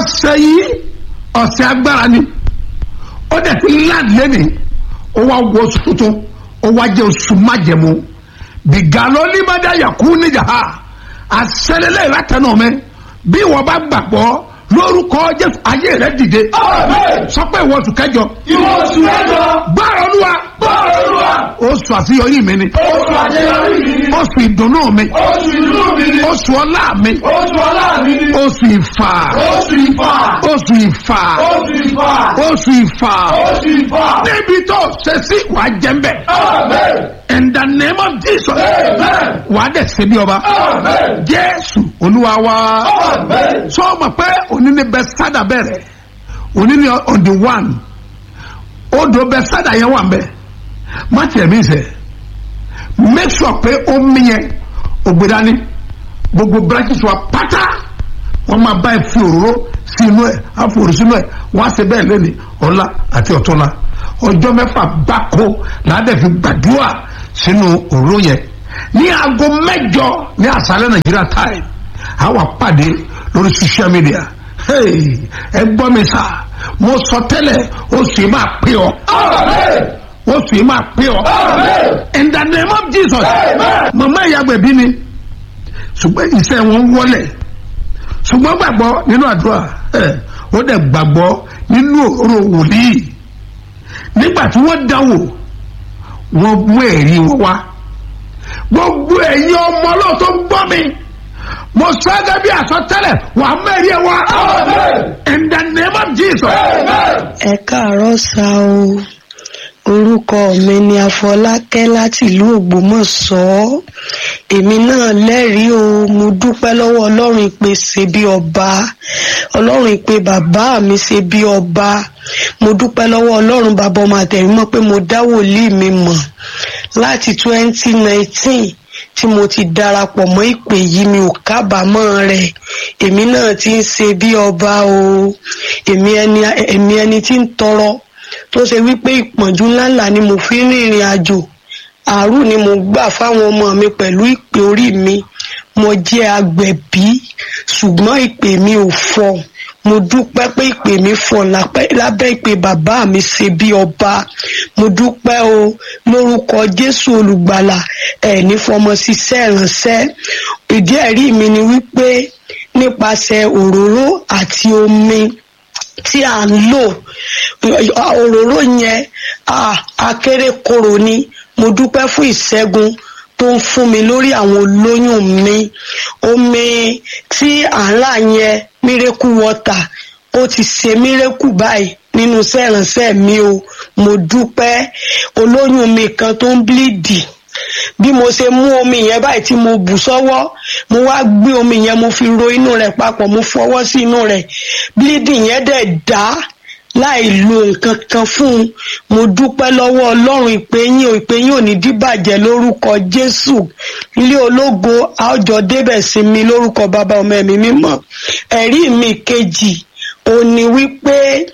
ọ̀sẹ̀ yìí ọ̀sẹ̀ agbára ni ó dẹ̀ ti láàdì lẹ́nìí ó wá wọ oṣù tuntun ó wá jẹ́ oṣù májẹ̀mú bìgàlọ́ límọ̀dá yàkú níjà ha àṣẹlélẹ̀ látẹnu mi bí wọ́n bá gbàgbọ́ lórúkọ jésù ayé rẹ dìde sọ pé ìwọ oṣù kẹjọ ìwọ oṣù mẹ́jọ gbára olúwa bọ́ọ̀lù olúwa oṣù àṣeyọrí mi ni oṣù àṣeyọrí mi ni oṣù ìdùnnú mi oṣù ìlú mi ni oṣù ọlá mi oṣù ọlá mi ni oṣù ìfà oṣù ìfà oṣù ìfà oṣù ìfà oṣù ìfà oṣù ìfà níbi tó ṣe sí wàá jẹ́ mbẹ́ amen in the name of jesus amen wàá dẹ̀ ṣe bí ọba amen jésù olúwa wa amen sọ ma pé òní ni bẹ́sádà bẹ̀rẹ̀ òní ni on the one odò bẹ́sádà yẹn wà mbẹ́ má tiẹ̀ mí sẹ́ make sure pé ó mi yẹn ògbédání gbogbo branches wa pátá wọ́n máa bá ẹ fi òróró sí inú ẹ̀ àfòrò sínú ẹ̀ wọ́n á ṣe bẹ́ẹ̀ lẹ́ni ọ̀la àti ọ̀túnla ọjọ́ mẹ́fà gbáko làádẹ́ fi gbàdúrà sínú òróró yẹn ní aago mẹ́jọ ní àṣálẹ́ nàìjíríà time àwa pàdé lórí social media Hey, ẹ gbọ́ mi sá mo sọ tẹ́lẹ̀ oṣù yìí máa pè ọ́ amen oṣù yìí máa pè ọ́ amen in the name of jesus Amen. mama ìyàgbẹ̀bí ni ṣùgbọ́n iṣẹ́ wọn wọlé ṣùgbọ́n gbàgbọ́ nínú àdúrà ẹ̀ ó dẹ̀ gbàgbọ́ nínú òróró wòlíì nígbà tí wọ́n dánwò wọ́n mú ẹ̀rí wọn wá gbogbo ẹ̀yin ọmọ ọlọ́run tó ń gbọ́ mi mo sọ gẹ́gẹ́ bí àsọtẹ́lẹ̀ wà á mẹ́rin ẹ̀ wá amen in the name of jesus. amen ẹ káàárọ̀ sá o orúkọ mi ni afọlákẹ́ láti ìlú ògbómọ̀ṣọ́ èmi náà lẹ́rìí o mo dúpẹ́ lọ́wọ́ ọlọ́run ìpè ṣe bí ọba ọlọ́run ìpè bàbá mi ṣe bí ọba mo dúpẹ́ lọ́wọ́ ọlọ́run bàbá ọmọ àtẹ̀rímọ́ pé mo dá wòlíì mi mọ̀ láti twenty nineteen tí mo ti darapọ̀ mọ́ ìpè yìí mi ò kábàámọ̀ rẹ̀ èmi náà ti ń ṣe bí ọba o èmi ẹni èmi ẹni tí ń tọrọ tó ṣe wípé ìpọ́njú ńláńlá ni mo fi ń rìnrìn àjò àárù ni mo gbà fáwọn ọmọ mi pẹ̀lú ìpè orí mi mo jẹ́ agbẹ̀bí ṣùgbọ́n ìpè mi ò fọ́ mo dúpẹ́ pé ìpè mi fọ̀ lápẹ́- lábẹ́ ìpè bàbá mi ṣe bí ọba mo dúpẹ́ o lórúkọ jésù olùgbàlà ẹ̀ ní fọmọ ṣiṣẹ́ ìránṣẹ́ ìdí ẹ̀rí mi ni wípé nípasẹ̀ òróró àti omi tí à ń lò òróró yẹn ah, akérèkòrò ni mo dúpẹ́ fún ìṣẹ́gun tó ń fún mi lórí àwọn olóyún mi omi tí à ń rà yẹn mírèkù wọ́tà ó ti ṣe mírèkù báyìí nínú iṣẹ́ ìránṣẹ́ mi o mo dúpẹ́ olóyún mi kan tó ń bílíìdì bí mo ṣe mú omi yẹn báyìí tí mo bù sọ́wọ́ mo wá gbé omi yẹn mo fi ro inú rẹ̀ papọ̀ mo fọwọ́ sí inú rẹ̀ bleeding yẹn dẹ̀ dá láì lo nǹkan kan fún un mo dúpẹ́ lọ́wọ́ ọlọ́run ìpéyìn ò ìpéyìn ò ní díbàjẹ́ lórúkọ jésù ilé ológo àjọ débẹ̀ sí mi lórúkọ bàbá ọmọ ẹ̀mí mímọ́ ẹ̀rí mi kejì ò ní wípé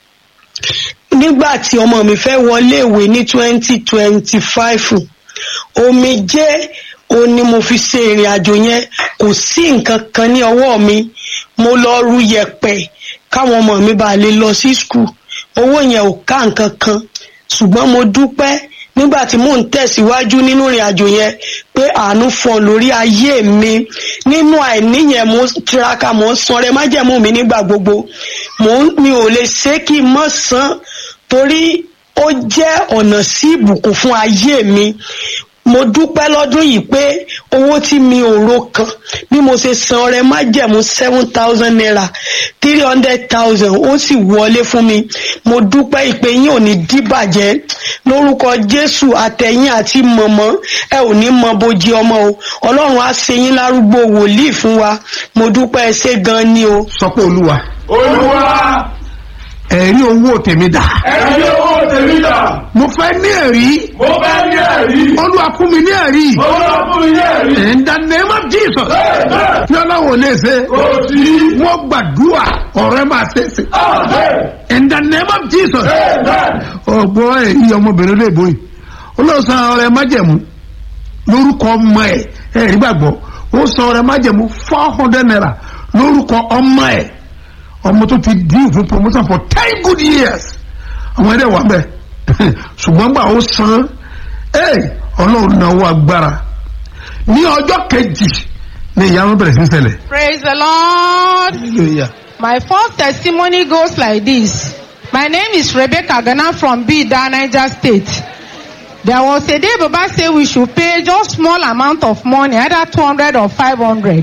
nígbà tí ọmọ mi fẹ́ wọlé ìwé ní twenty twenty five omijé ó ní mo fi ṣe ìrìn àjò yẹn kò sí nǹkan kan ní ọwọ́ mi mo lọ ru yẹ̀pẹ̀ káwọn ọmọ mi bá lè lọ sí skul owó yẹn ò ká nǹkan kan ṣùgbọ́n mo dúpẹ́ nígbà tí mò ń tẹ̀síwájú nínú ìrìn àjò yẹn pé àánú fọ́n lórí ayé mi nínú àìní yẹn mo ń tiraka mo ń sanrẹ májẹ̀mú mi nígbà gbogbo mo ń- mi ò lè ṣe kí n mọ̀ san torí ó jẹ́ ọ̀nà sí ìbùkún fún ayé mi mo dúpẹ́ lọ́dún yìí pé owó tí mi ò ro kan bí mo ṣe san ọrẹ májẹ̀mú seven thousand naira three hundred thousand ó sì wọlé fún mi mo dúpẹ́ ìpè yín ò ní díbàjẹ́ lórúkọ jésù àtẹ̀yìn àti mọ̀mọ́ ẹ ò ní mọ bójú ọmọ o ọlọ́run á ṣe yín lárúgbó wòlíì fún wa mo dúpẹ́ ẹ ṣé gan ni o. sọ pé olúwa olúwa ẹ̀rí owó tèmi dà ẹ̀rí owó tèmi dà mo fẹ́ ní ẹ̀rí mo fẹ́ ní ẹ̀rí olúwa fún mi ní ẹ̀rí olúwa fún mi ní ẹ̀rí in the name of jesus Amen. tí ọlọ́run ò lè ṣe kò sí wọ́n gbàdúrà ọ̀rẹ́ máa ṣe é ṣe amen in the name of jesus amen ọgbọ́n èyí ọmọbìnrin lè bóyì olóòsàn ọ̀rẹ́ májẹ̀mú lórúkọ ọmọ ẹ̀ ẹ̀rí gbàgbọ́ ó san ọ̀rẹ́ májẹ̀mú four hundred naira lórúkọ ọmọ ẹ̀ ọmọ tó ti dín fún promotion for ten good years àwọn ẹ̀rẹ́ wà bẹ́ẹ̀ ṣùgbọ́n gbà ó san ẹ̀ ọlọ́run náà wọ agbára ní ọjọ́ kejì ni ìyanu bẹ̀rẹ̀ sí í ṣẹlẹ̀. Praise the Lord. hallelujah. My first testimony goes like this. My name is Rebecca Ghana from Bida, Niger State. There was a day Baba said we should pay just small amount of money, either 200 or 500.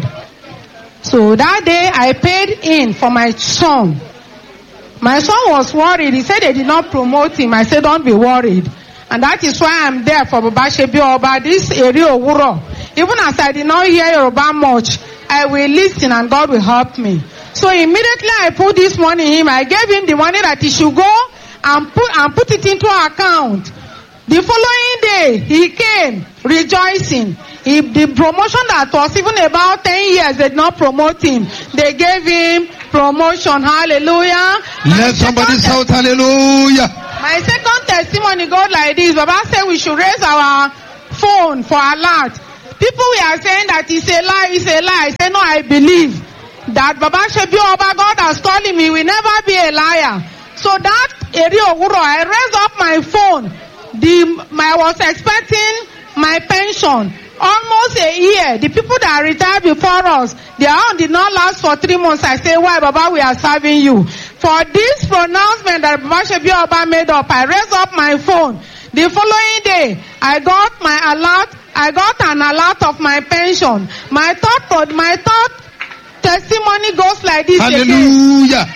So that day I paid in for my son. My son was worried. He said they did not promote him. I said, don't be worried. And that is why I'm there for Baba Shebi Oba, this area of Wuro. Even as I did not hear Yoruba much, I will listen and God will help me. So immediately I put this money in him. I gave him the money that he should go and put, and put it into account. The following day, he came rejoicing. He, the promotion that was even about 10 years, they did not promote him. They gave him promotion. Hallelujah. Let somebody shout hallelujah. My second testimony goes like this. Baba said we should raise our phone for alert. People we are saying that it's a lie, it's a lie. I say no, I believe that Baba Shebi Oba God has told him he will never be a liar. So that area Owuro, I raised up my phone. The my, I was expecting my pension almost a year. The people that retired before us, their own did not last for three months. I say, why, Baba, we are serving you. For this pronouncement that Baba Shebi Oba made up, I raised up my phone. The following day, I got my alert. I got an alert of my pension. My thought, my thought testimony goes like this again. Hallelujah.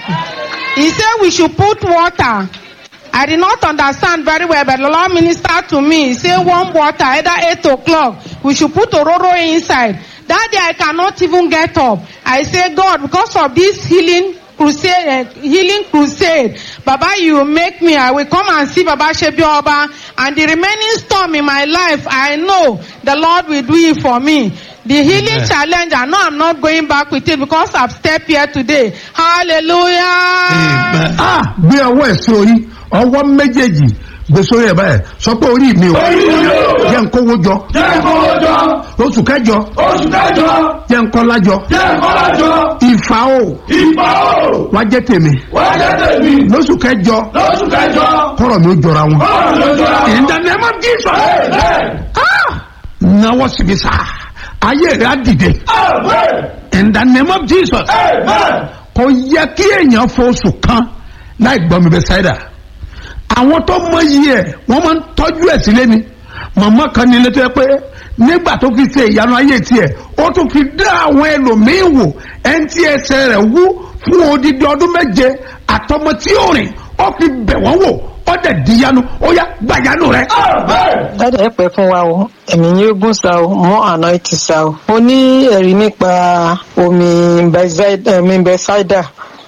He said we should put water. I did not understand very well, but the Lord ministered to me. He said warm water, either 8 o'clock. We should put Ororo inside. That day I cannot even get up. I say, God, because of this healing crusade, uh, healing crusade, Baba, you make me. I will come and see Baba Shebi Oba. And the remaining storm in my life, I know the Lord will do it for me. The healing Amen. challenge, I know I'm not going back with it because I've stepped here today. Hallelujah. Amen. ah gbé ọwọ́ ẹ̀ sí orí ọwọ́ méjèèjì gbé sórí ẹ̀ báyìí sọ pé orí mi ò orí mi ò jẹ́ nkówó jọ jẹ́ kówó jọ oṣù kẹjọ oṣù kẹjọ jẹ́ nkọ́lá jọ jẹ́ kọ́lá jọ ìfà o ìfà o wá jẹ́ tèmi wọ́n jẹ́ tèmi lóṣù kẹjọ lóṣù kẹjọ kọ́rọ̀ mi ó jọra wọn. bọ́ọ̀lù ló jọra in the name of Jesus Amen. ah náwó síbi sá ayé rẹ̀ á dìde Amen. in the name of Jesus Amen. kò yẹ kí èèyàn fọ oṣù kan láì gbọ́ mi bẹ ṣáìdà àwọn tó mọ iye ẹ̀ wọ́n máa ń tọ́jú ẹ̀ sílé ni màmá kan ní ilé tó yẹ pé nígbà tó fi ṣe ìyanu ayé tiẹ̀ ó tún fi dá àwọn ẹlòmíín wò ẹni tí ẹsẹ̀ rẹ̀ wú fún odidi ọdún méje àtọmọ tí ó rìn ó fi bẹ̀ wọ́n wò ó dẹ̀ díyanu ó yá gbàyanu rẹ̀. Amen. dáadáa ẹ pẹ́ fún wa o ẹ̀mí yóò gùn sa o mọ́ àná ti sa o. mo ní ẹ̀rí nípa omi Bethesda- omi bẹ́sáìdà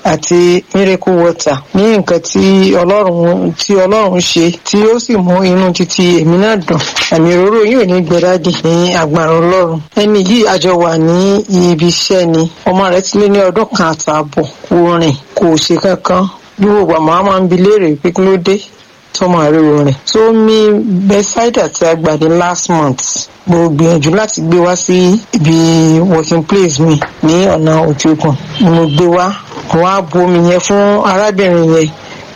àti miracle water ní nǹkan tí ọlọ́run tí ọlọ́run ṣe tí ó sì mú inú títí èmi náà dùn àmì òróró yìí ò ní gbẹdádì ní agbára ọlọ́run ẹni yìí àjọ wà ní ibi iṣẹ́ ni ọmọ rẹ̀ ti lé ní ọdún kan àtààbọ̀ kò rìn kò ṣe kankan bí gbogbo àmọ́ a máa ń bi léèrè pé kí ló dé tọmọ àríwó rẹ̀ tó mi bẹ́sáìdà tí a gbà ní last month mo gbìyànjú láti gbé wá sí ibi working place mi ní ọ̀nà òkè òkun ni mo gbé wá mo wá bu omi yẹn fún arábìnrin yẹn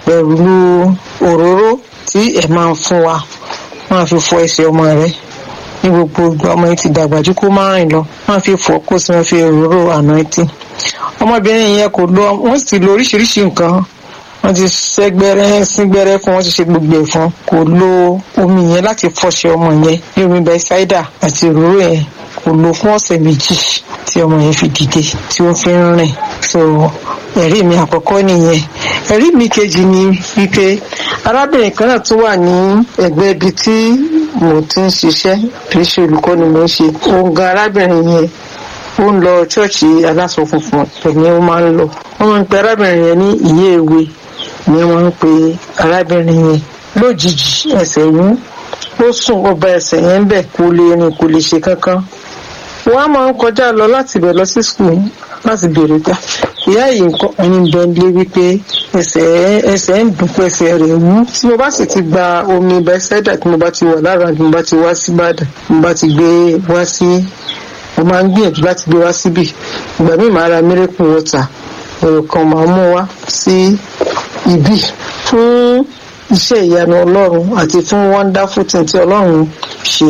pẹ̀lú òróró tí ẹ̀ máa ń fún wa máa fi fọ ẹsẹ̀ ọmọ rẹ̀ ní gbogbo ìgbà ọmọ yẹn ti dàgbà jù kó má rìn lọ máa fi fọ kó sì máa fi òróró àná ẹtì ọmọbìnrin yẹn kò lọ wọ́n sì lo oríṣiríṣi nǹkan wọ́n ti ṣẹ́gbẹ́rẹ́ síngbẹ́rẹ́ fún wọ́n ti ṣe gbogbo ẹ̀ fún kò lo omi yẹn láti fọṣẹ ọmọ yẹn ní omi bẹ́sáídà àti òróró yẹn kò lo fún ọ̀sẹ̀ méjì tí ọmọ yẹn fi dìde tí ó fi ń rìn so ẹ̀rí mi àkọ́kọ́ nìyẹn ẹ̀rí mi kejì ni wípé arábìnrin kan náà tún wà ní ẹ̀gbẹ́ ibi tí mo ti ń ṣiṣẹ́ kì í ṣe olùkọ́ ni mo ń ṣe òun gan arábìnrin yẹn ó ń lọ ṣọ́ọ̀ṣì aláṣọ funfun ẹ̀mí ó máa ń lọ wọ́n máa ń pe arábìnrin yẹn ní ìyé èwe ni wọ́n ń pe arábìnrin yẹn lójijì ẹsẹ̀ yún ó sùn ó ba ẹsẹ̀ yẹn bẹ̀ kò lè rìn kò lè ṣe kankan wọ́n á máa ń kọjá lọ láti ibẹ̀ lọ sí skul láti béèrè gbà ìyá yìí nǹkan ẹni bẹ́ńlé wípé ẹsẹ̀ ẹsẹ̀ ń dùn pé ẹsẹ̀ rẹ̀ wú tí mo bá sì ti gba omi bẹ́sẹ̀dà tí mo bá ti wà lára tí mo bá ti wá sí Ìbàdàn mo bá ti gbé wá sí mo máa ń gbìyànjú láti gbé wá síbì ìgbà míì máa ra miracle water ọ̀rọ̀ kan máa mú wá sí ibi fún iṣẹ́ ìyanu ọlọ́run àti fún wonderful thing tí ọlọ́run ṣe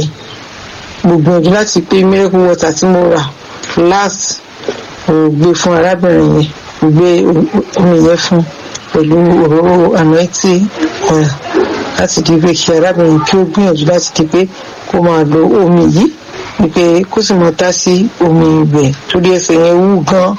mo gbìyànjú láti pé miracle water tí mo rà last mo gbé fún arábìnrin yẹn mo gbé omi yẹn fún pẹ̀lú òróró anointing oil láti di pé kí arábìnrin kí ó gbìyànjú láti di pé kó máa lo omi yìí wípé kó sì máa tá sí omi ibẹ̀ torí ẹsẹ̀ yẹn wú gan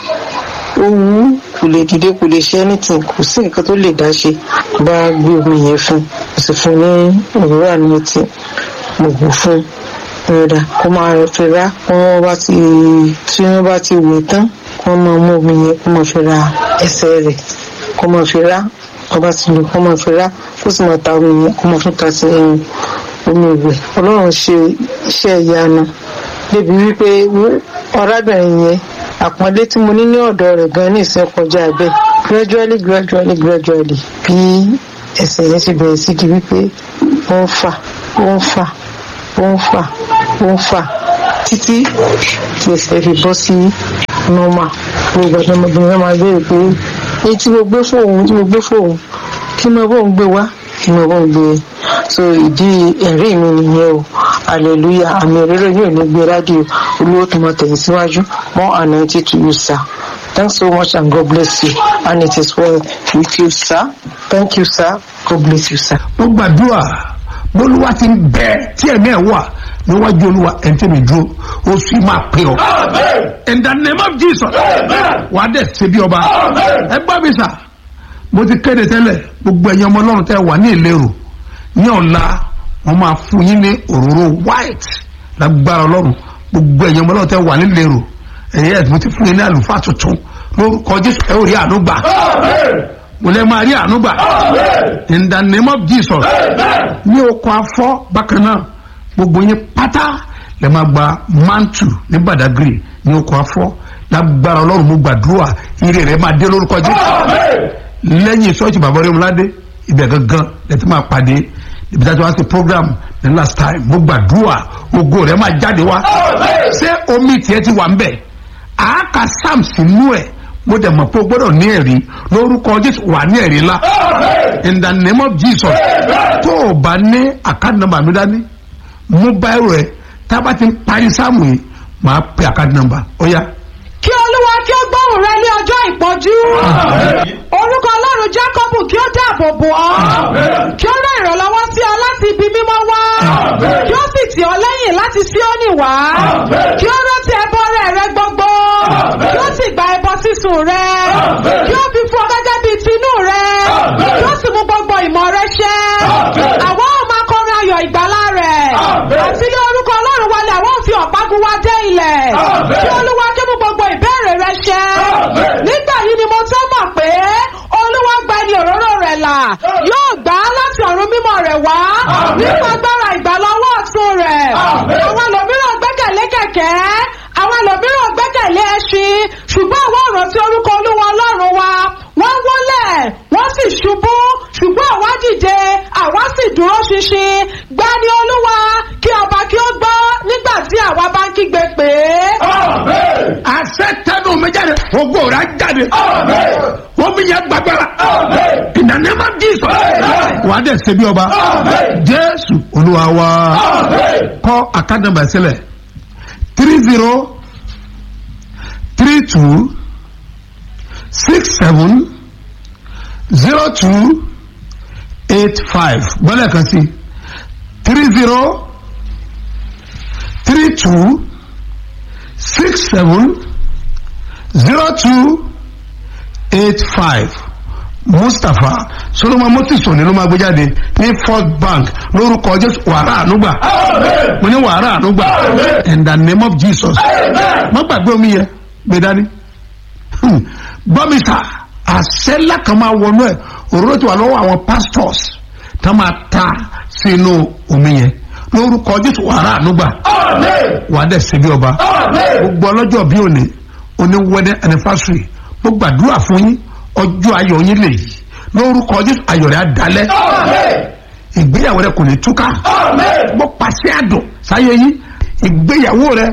ó wú kò lè dìde kò lè ṣe anything kò sí nǹkan tó lè dá ṣe bá gbé omi yẹn fún kò sì fún ní òwúrọ̀ anointing mo bù fún rẹ̀dà kó máa fi rá wọ́n bá ti tí wọ́n bá ti wẹ̀ tán kó máa mú omi yẹn kó máa fi ra ẹsẹ̀ rẹ̀ kó máa fi rá kó bá ti lò kó máa fi rá kó sì máa ta omi yẹn kó máa tún ta sí ẹyin omi ìwẹ̀ ọlọ́run ṣe iṣẹ́ ìyanu débi wípé ọ̀rábìnrin yẹn àpọ́nlé tí mo ní ní ọ̀dọ̀ rẹ̀ gan ní ìsìn kọjá bẹ́ẹ̀ gradually gradually gradually bí ẹsẹ̀ yẹn ti bẹ̀rẹ̀ sí di wípé ó ń fà ó ń fà ó ń fà ó ń fà títí tí ẹsẹ̀ fi bọ́ sí normal gbogbo ọ̀dọ́mọbìnrin náà máa béèrè pé èyí tí mo gbé fóun tí mo gbé fóun kí mo bóun gbé wá kí mo bóun gbé so ìdí ẹ̀rí mi nìyẹn o hallelujah àmì òróró yóò ní gbé rádìo olówó tó máa tẹ̀yìn síwájú more anointing to you sir thanks so much and God bless you and it is well with you sir thank you sir God bless you sir. mo gbàdúrà bólúwa ti ń bẹ tí ẹ̀mí ẹ̀ wà níwájú olúwa ẹni tí mi dúró oṣù yìí máa pè ọ́. Amen. in the name of jesus Amen. wà á dẹ̀ ṣe bí ọba. Amen. ẹ gbọ́ mi sà mo ti kéde tẹ́lẹ̀ gbogbo ẹ̀yin ọmọ ọlọ́run tẹ́ wà ní ìlérò ní ọ̀la wọ́n máa fún yín ní òróró white lágbára ọlọ́run gbogbo ẹ̀yin ọmọ ọlọ́run tẹ́ wà ní ìlérò ẹ̀yẹ́ ẹ̀ mo ti fún yín ní àlùfáà tuntun lórúkọ jésù ẹ ò rí àánú gbà Amen. mo lẹ́ máa rí àánú gbà Amen. in the name of jesus Amen. ní oko afọ bákan náà gbogbo yín pátá lè máa gba mantu ní badagry ní oko afọ lágbára ọlọ́run mo gbàdúrà ire rẹ̀ máa dé lórúkọ jésù Amen. lẹ́yìn sọ́ọ̀tì bàbá rẹ̀ múládé ibẹ̀ gangan lẹ́tí máa pàdé ibi tí a ti wá sí program the last time mo gbàdúrà ògo rẹ̀ máa jáde wá Amen. ṣé omi tiẹ̀ ti wà ń bẹ̀ àáka sam sínú ẹ̀ mo dẹ̀ mọ̀ pé o gbọ́dọ̀ ní ẹ̀rí lórúkọ jésù wà ní ẹ̀rí ńlá Amen. in the name of jesus tó o bá ní àkáàdì nọ́mbà mi dání mú báyìí rẹ tá a bá ti ń parí sáàmù yìí máa pe àkáàdì nọ́mbà ó yá. kí olúwa kí ó gbóhùn rẹ ní ọjọ́ ìpọ́njú Amen. orúkọ ọlọ́run jákọ́bù kí ó dáàbò bò ọ́ Amen. kí ó rán ìrànlọ́wọ́ sí ọ láti ibi mímọ́ wá Amen. kí ó sì tì ọ́ lẹ́yìn láti Síónì wá Amen. kí ó rántí ẹbọ rẹ rẹ gbogbo Amen. kí ó sì gba ẹbọ sísun rẹ Amen. kí ó fi fún ọ gẹ́gẹ́ bíi tinú rẹ Amen. kí ó sì mú gbogbo ìmọ̀ rẹ ṣẹ Amen. àwọn ò máa kọrin ayọ̀ ìgbàlá rẹ Amen. àti ní orúkọ ọlọ́run wálé àwọn ò fi ọ̀págun wá dé ilẹ̀ Amen. kí olúwa kí mú gbogbo ìbéèrè rẹ ṣẹ Amen. nígbà yìí ni mo tó mọ̀ pé olúwa gba ẹni òróró rẹ̀ là yóò gbà á láti ọ̀run mímọ́ rẹ̀ wá Amen. nípa agbára ìgbàlọ́wọ́ ọ̀tún rẹ̀ Amen. àwọn ẹlòmíràn gbẹ́kẹ̀lé kẹ̀kẹ́ àwọn ẹlòmíràn gbẹ́kẹ̀lé ẹṣin ṣùgbọ́n àwọn ọ̀rọ̀ tí orúkọ olúwa ọlọ́run wa wọ́n wólẹ̀ wọ́n sì ṣubú ṣùgbọ́n àwa dìde àwa sì dúró ṣinṣin gbani olúwa kí ọba kí ó gbọ́ nígbà tí àwa bá ń kígbe pè é. Amen. àṣẹ tẹnu mi jáde ògo rẹ̀ á jáde Amen. omi yẹn gbàgbára Amen. in the name of jesus Amen. wà á dẹ̀ ṣe bí ọba Amen. jésù olúwa wa Amen. kọ́ àkáàdì nọ́mbà sílẹ̀ three zero three two six seven zero two eight five gbọ́dọ̀ kan sí three zero three two six seven zero two eight five mustapha solomon motiso ni ló máa gbé jáde ní first bank lórúkọ jésù wàrà ànúgbà Amen. mo ní wàrà ànúgbà Amen. in the name of jesus Amen. má gbàgbé omi yẹn gbé dání Hmm. gbọ́mi sà àṣẹ ńlá kan máa wọnú ẹ̀ òróró ti wà lọ́wọ́ àwọn pastors tá máa ta sínú omi yẹn lórúkọ jésù wàrà ànúgbà Amen. wà á dẹ̀ ṣe bí ọba Amen. gbogbo ọlọ́jọ́ bí òní oní wedding anniversary mo gbàdúrà fún yín ọjọ́ ayọ̀ yín lè yí lórúkọ jésù ayọ̀ rẹ̀ á dalẹ̀ Amen. ìgbéyàwó rẹ̀ kò ní túká Amen. mo pàṣẹ àdùn sáyé yín ìgbéyàwó rẹ̀ kókó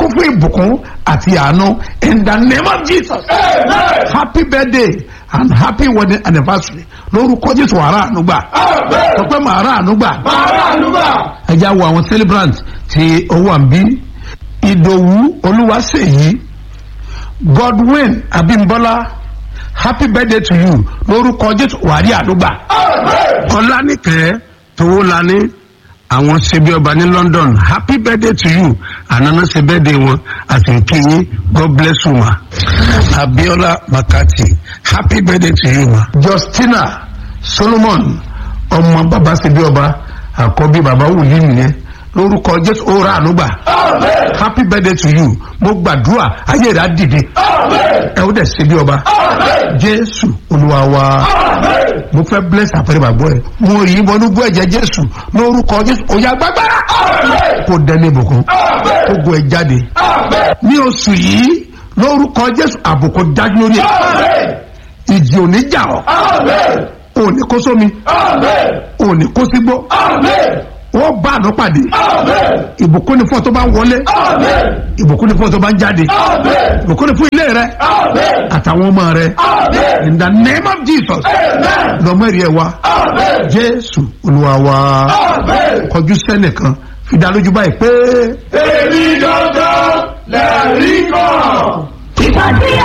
kún fún ìbùkún àti àánú in the name of jesus Amen. happy birthday and happy wedding anniversary lórúkọ jésù wàrà ànúgbà Amen. sọ pé màrà ànúgbà Màrá àlùbà. ẹ já wo àwọn celebrant tí ó wà ń bí ìdòwú olúwaṣèyí godwin abimbola happy birthday to you lórúkọ jésù wàrí ànúgbà Amen. ọlánìkẹ́ towólani àwọn ṣebí ọba ní london happy birthday to you ànánà ṣe birthday wọn àti nkíyín god bless you ma abiola makati happy birthday to you ma. justina solomon ọmọ bàbá ṣebí ọba àkọ́bí bàbá wòlíì nìyẹn lórúkọ jésù ó rà ànúgbà Amen. happy birthday to you mo gbàdúrà ayé rẹ̀ á dìde Amen. ẹ ó dẹ̀ ṣebí ọba Amen. jésù olúwa wa. Amen. mo fẹ́ bless àpẹẹrẹ bàbá ẹ mo yí bọnú bú ẹ̀jẹ̀ jésù lórúkọ jésù òyà gbàgbára Amen. kó dẹ́ni ìbùkún Amen. kó gun ẹ jáde Amen. ní oṣù yìí lórúkọ jésù àbùkù dájú lórí ẹ Amen. ìjì òní jà ọ Amen. òní kó sómi Amen. òní kó sígbó Amen. wọ́n bá àná pàdé Amen. ìbùkún ni fún ọ tó bá ń wọlé Amen. ìbùkún ni fún ọ tó bá ń jáde Amen. ìbùkún ni fún ilé rẹ Amen. àtàwọn ọmọ rẹ Amen. in the name of jesus Amen. lọmọ èrè ẹ wa Amen. jésù olúwa wa Amen. kọjú sẹ́nìkan fi dá lójú báyìí pé. Èmi dandan lẹ́rìí kan.